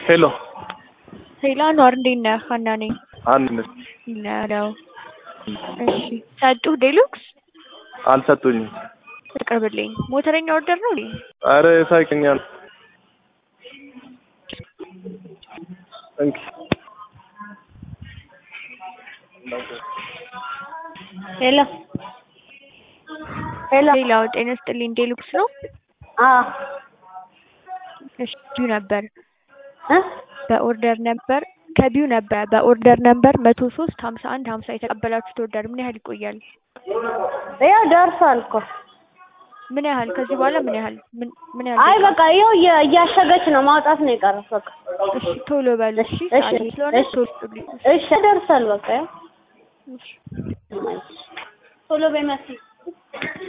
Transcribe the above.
ሄሎ ሄሎ አንዋር እንዴት ነህ? ሀና ነኝ። አንድ ነሽ? ነው እሺ። ሰጡህ ዴሉክስ አልሰጡኝም። አቅርብልኝ። ሞተረኛ ኦርደር ነው እንዴ? አረ ሳይቀኛል እንኪ ሄሎ ሄሎ ሌላው ጤና ይስጥልኝ። ዴሉክስ ነው? አዎ እሺ ቢዩ ነበር እ በኦርደር ነበር ከቢዩ ነበር በኦርደር ነበር መቶ ሶስት ሀምሳ አንድ ሀምሳ የተቀበላችሁት ኦርደር ምን ያህል ይቆያል? ያው ደርሷል እኮ ምን ያህል ከዚህ በኋላ ምን ያህል ምን ምን ያህል አይ በቃ ይኸው እየ- እያሸገች ነው ማውጣት ነው የቀረው በቃ እሺ ቶሎ በሉ እሺ እሺ ሰዓት ስለሆነ እሺ ቶሎ በሉ እሺ ደርሷል በቃ ያው እሺ ቶሎ በይ መሲ